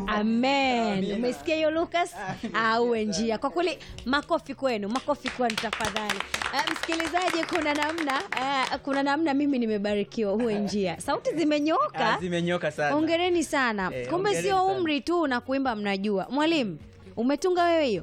Amen. Umesikia hiyo Lucas? Auwe njia. Kwa kweli makofi kwenu, makofi kwenu tafadhali. Uh, msikilizaji, kuna namna uh, kuna namna mimi nimebarikiwa, uwe njia. Sauti zimenyoka. Ah, zimenyoka sana. Hongereni sana. Eh, Kumbe hongereni sio sana. umri tu na kuimba mnajua. Mwalimu, umetunga wewe hiyo?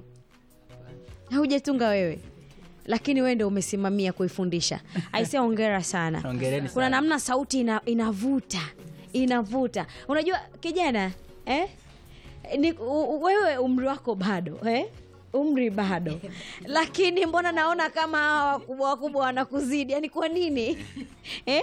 Haujatunga wewe. Lakini wewe ndio umesimamia kuifundisha. Aisee, hongera sana. Hongereni Kuna sana. namna sauti ina, inavuta inavuta. Unajua kijana eh? Ni, u, u- wewe umri wako bado eh? umri bado lakini mbona naona kama hawa wakubwa wakubwa wanakuzidi yani kwa nini eh?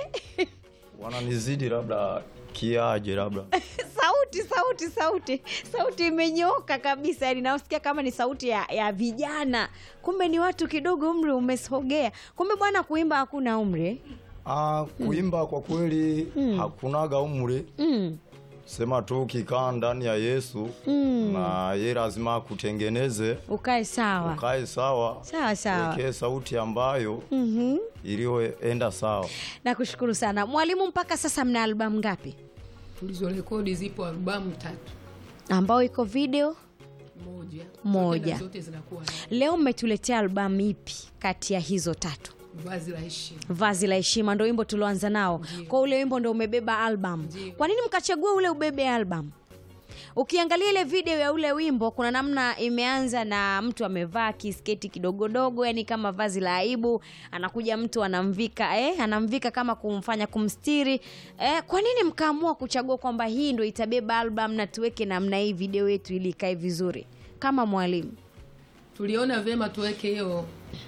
wananizidi labda kiaje labda sauti sauti sauti sauti imenyoka kabisa yani nasikia kama ni sauti ya, ya vijana kumbe ni watu kidogo umri umesogea kumbe bwana kuimba hakuna umri eh? ah, kuimba kwa kweli hakunaga umri mm. sema tu ukikaa ndani ya yesu Mm. na ye lazima akutengeneze ukae sawa ukae sawa sawa sawa wekee sauti ambayo mm-hmm. iliyoenda sawa nakushukuru sana mwalimu mpaka sasa mna albamu ngapi tulizorekodi zipo albamu tatu ambao iko video moja Moja. Zote na zote zinakuwa na leo mmetuletea albamu ipi kati ya hizo tatu vazi la heshima vazi la heshima ndo wimbo tulioanza nao Ndiyo. kwa ule wimbo ndo umebeba album Ndiyo. kwa nini mkachagua ule ubebe album ukiangalia ile video ya ule wimbo kuna namna imeanza na mtu amevaa kisketi kidogodogo yani kama vazi la aibu anakuja mtu anamvika eh, anamvika kama kumfanya kumstiri eh, kwa nini mkaamua kuchagua kwamba hii ndo itabeba album na tuweke namna hii video yetu ili ikae vizuri kama mwalimu tuliona vyema tuweke hiyo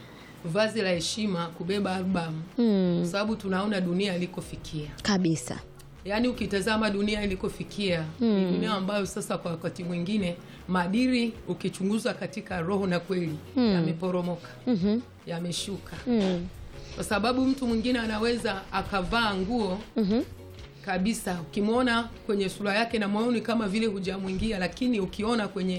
vazi la heshima kubeba albamu hmm, kwa sababu tunaona dunia ilikofikia kabisa yaani ukitazama dunia ilikofikia ni dunia ambayo sasa kwa wakati mwingine maadili ukichunguza katika roho na kweli yameporomoka mm-hmm. yameshuka mm. kwa sababu mtu mwingine anaweza akavaa nguo mm-hmm. kabisa ukimwona kwenye sura yake na moyoni kama vile hujamwingia lakini ukiona kwenye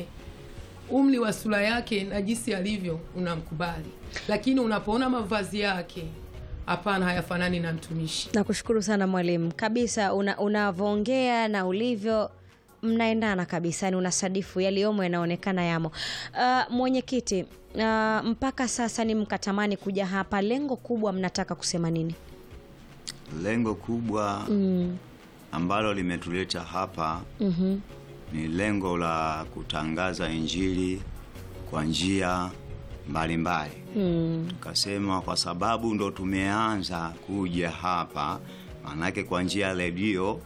umri wa sura yake na jinsi alivyo unamkubali lakini unapoona mavazi yake hapana hayafanani na mtumishi nakushukuru sana mwalimu kabisa una- unavyoongea na ulivyo mnaendana kabisa yani unasadifu yaliyomo yanaonekana yamo uh, mwenyekiti uh, mpaka sasa ni mkatamani kuja hapa lengo kubwa mnataka kusema nini lengo kubwa mm. ambalo limetuleta hapa mm-hmm. ni lengo la kutangaza injili kwa njia mbalimbali mm. tukasema kwa sababu ndo tumeanza kuja hapa maanake kwa njia ya redio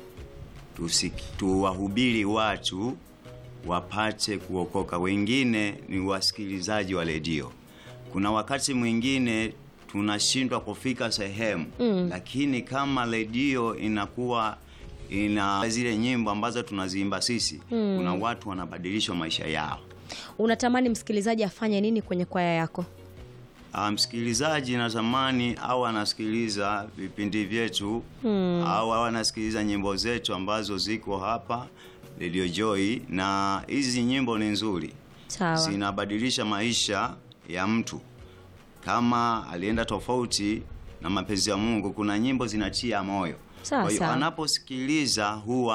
tusi- tuwahubiri watu wapate kuokoka wengine ni wasikilizaji wa redio kuna wakati mwingine tunashindwa kufika sehemu Mm. lakini kama redio inakuwa ina zile nyimbo ambazo tunaziimba sisi Mm. kuna watu wanabadilishwa maisha yao unatamani msikilizaji afanye nini kwenye kwaya yako Ah, msikilizaji natamani au anasikiliza vipindi vyetu Hmm. au au anasikiliza nyimbo zetu ambazo ziko hapa Radio Joy, na hizi nyimbo ni nzuri, sawa zinabadilisha maisha ya mtu. Kama alienda tofauti na mapenzi ya Mungu, kuna nyimbo zinatia moyo. Sawa, Kwa hiyo sawa. anaposikiliza huwa